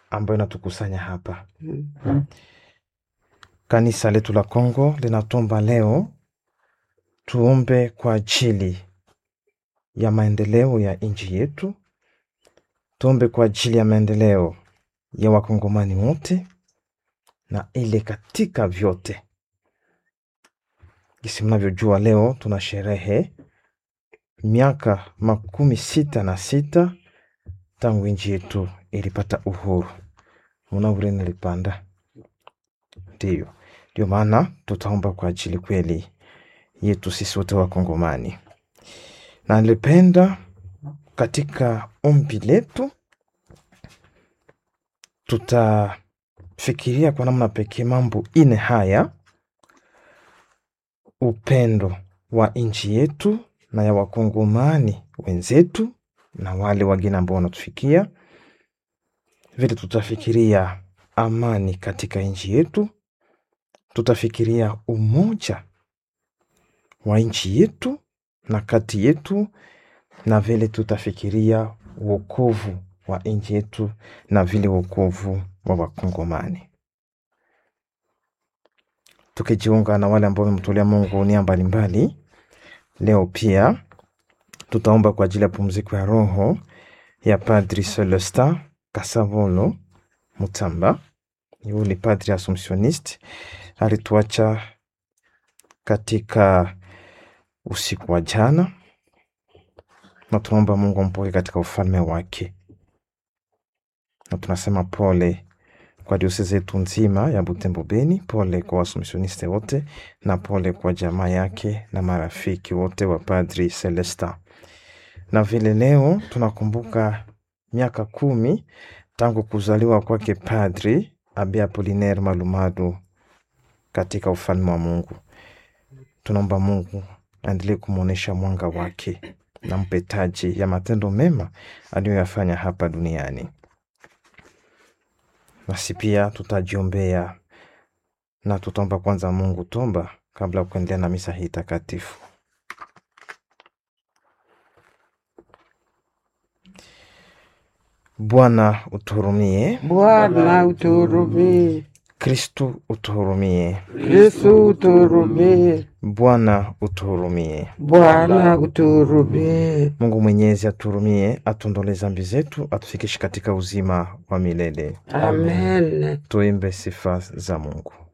ambayo inatukusanya hapa. Kanisa letu la Kongo linatomba leo tuombe kwa ajili ya maendeleo ya nchi yetu, tuombe kwa ajili ya maendeleo ya wakongomani wote na ile katika vyote. Jinsi mnavyojua, leo tuna sherehe miaka makumi sita na sita tangu nchi yetu ilipata uhuru. Munaure nilipanda, ndiyo ndio maana tutaomba kwa ajili kweli yetu sisi wote Wakongomani, na nilipenda katika ombi letu tutafikiria kwa namna pekee mambo ine haya: upendo wa nchi yetu na ya wakongomani wenzetu na wale wageni ambao wanatufikia. Vile tutafikiria amani katika nchi yetu, tutafikiria umoja wa nchi yetu na kati yetu, na vile tutafikiria wokovu wa nchi yetu na vile wokovu wa wakongomani, tukijiunga na wale ambao wamemtolea Mungu nia mbalimbali. Leo pia tutaomba kwa ajili ya pumziko ya roho ya Padri Celestin Kasavolo Mutamba. Huyu ni padri Assumptioniste, alituacha katika usiku wa jana, na tunaomba Mungu ampoke katika ufalme wake, na tunasema pole kwa diosezi yetu nzima ya Butembo Beni, pole kwa Waassumptioniste wote, na pole kwa jamaa yake na marafiki wote wa Padri Celestin. Na vile leo tunakumbuka miaka kumi tangu kuzaliwa kwake Padri Abe Apolinaire Malumadu katika ufalme wa Mungu. Tunaomba Mungu aendelee kumwonyesha mwanga wake na mpe taji ya matendo mema aliyoyafanya hapa duniani. Nasi pia tutajiombea na tutaomba kwanza Mungu tomba kabla ya kuendelea na misa hii takatifu. Bwana utuhurumie. Bwana utuhurumie. Kristu utuhurumie. Yesu utuhurumie. Bwana utuhurumie. Bwana utuhurumie. Mungu Mwenyezi atuhurumie, atuondolee zambi zetu, atufikishe katika uzima wa milele. Amen. Tuimbe sifa za Mungu.